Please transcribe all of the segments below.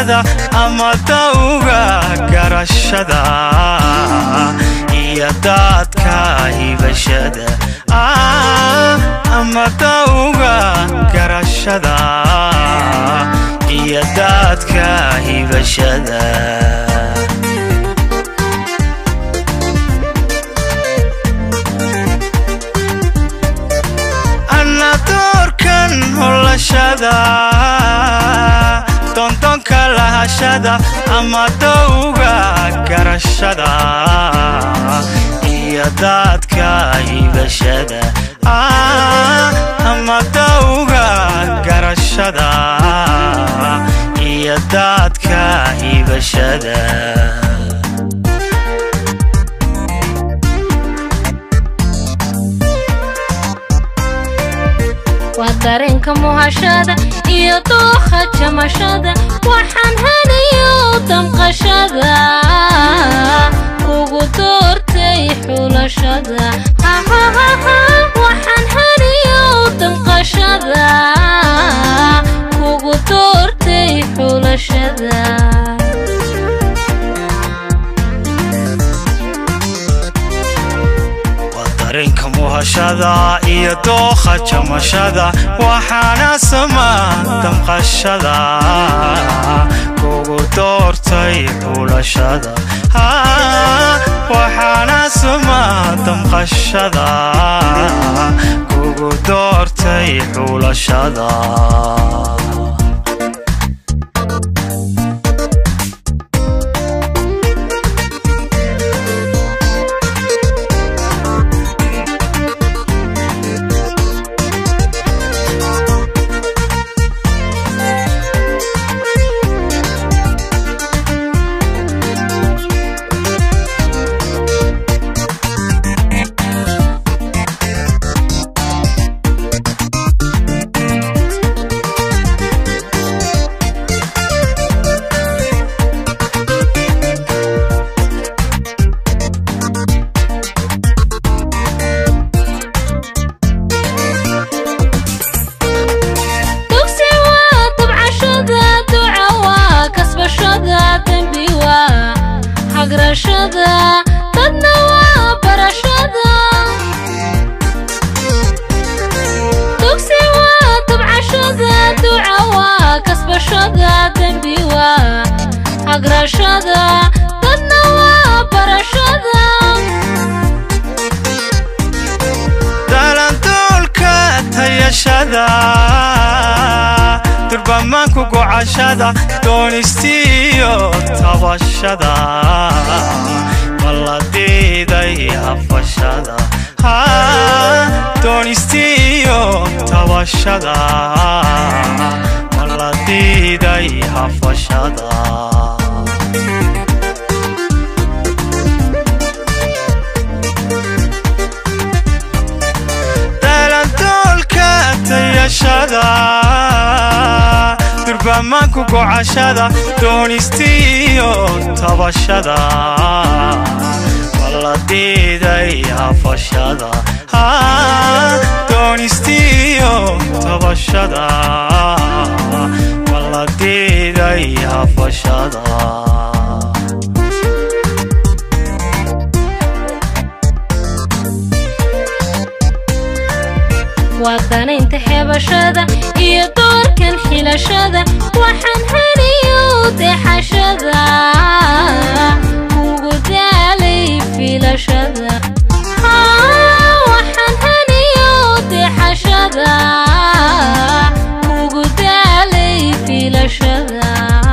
xulashada ama dawga garashada iyo daadka hibashada ama dawga garashada iyo daadka hibashada anna doorkan holashada doondoonka lahashada ama dawga garashada iyo daadka hibashada ama dawga garashada iyo daadka hibashada waa dareenka muhashada iyo dookha jamashada waxaan helayo damqashada kugu doortay xulashada waxaan helayo damqashada kugu doortay xulashada dareenka muhashada iyo dookha jamashada waxaana sama damqashada kugu doortay xulashada waxaana sama damqashada kugu doortay xulashada dugsi waa dabcashada duca waa kasbashada dembi waa hagrashada dadna waa barashada dugsi waa dabcashada duca waa kasbashada dembi waa hagrashada dadna waa barashada dalanduulka tayashada durbamaanku gocashada doonistiyo tabashada maladiiday hafashada doonistiyo tabashada maladiiday hafashada dalandoolka tayashada durbamaanku gocashada doonistiyo tabashada maladiiday hafashada doonistiyo tabashada maladiiday hafashada waa danaynta xeebashada iyo doorkan xilashada waxaan heliyo deexashada kugu daalay filashada waxaan heliyo deexashada kugu daalay filashada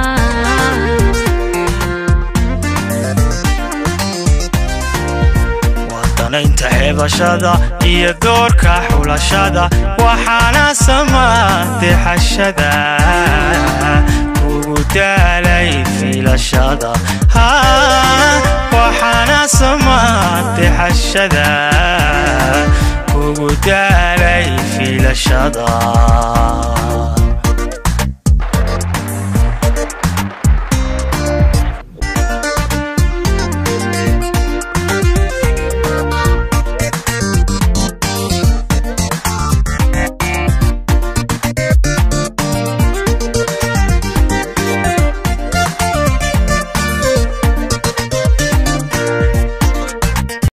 wadanaynta xeebashada iyo doorka xulashada waxaana sama dexashada kugu daalay filashada waxaana sama dexashada kugu daalay filashada